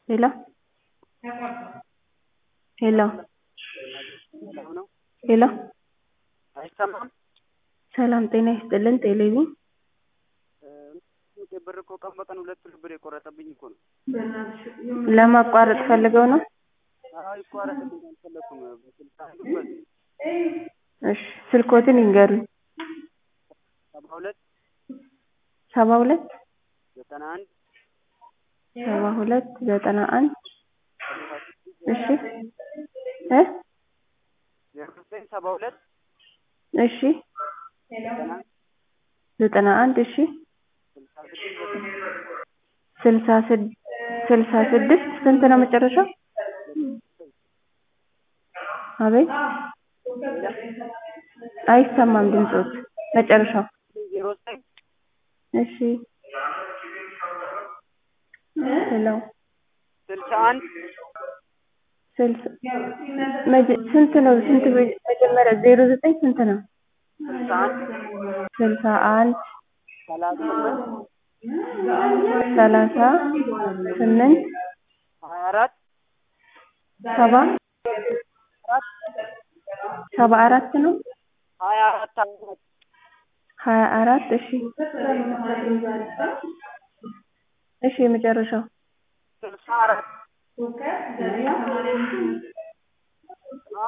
ሄሎ ሄሎ ሄሎ አይሰማም? ሰላም ጤና ይስጥልን ቴሌቪዥን ብር እኮ ቀን በቀን ሁለት ሁለት ብር የቆረጠብኝ እኮ ነው። ለማቋረጥ ፈልገው ነው? አዎ ይቋረጥብኝ አልፈለኩም። በስልሳ አንዱ በዚህ እሺ ስልክዎትን ይንገሩኝ። ሰባ ሁለት ሰባ ሁለት ዘጠና አንድ ሰባ ሁለት ዘጠና አንድ እሺ እ ዜሮ ዘጠኝ ሰባ ሁለት እሺ ዘጠና አንድ እሺ ስልሳ ስድስት ስልሳ ስድ ስልሳ ስድስት ስንት ነው መጨረሻው? አቤት አይሰማም ድምፅዎት መጨረሻው ዜሮ ዘጠኝ እሺ ሄሎ ስልሳ አንድ ስልሳ መጀ- ስንት ነው ስንት መ- መጀመሪያ ዜሮ ዘጠኝ ስንት ነው? ስልሳ አንድ ስልሳ አንድ ሰላሳ ስምንት ሰላሳ ስምንት ሀያ አራት ሰባ አራት ሰባ አራት ነው ሀያ አራት አራት ሀያ አራት እሺ እሺ የመጨረሻው ስልሳ አራት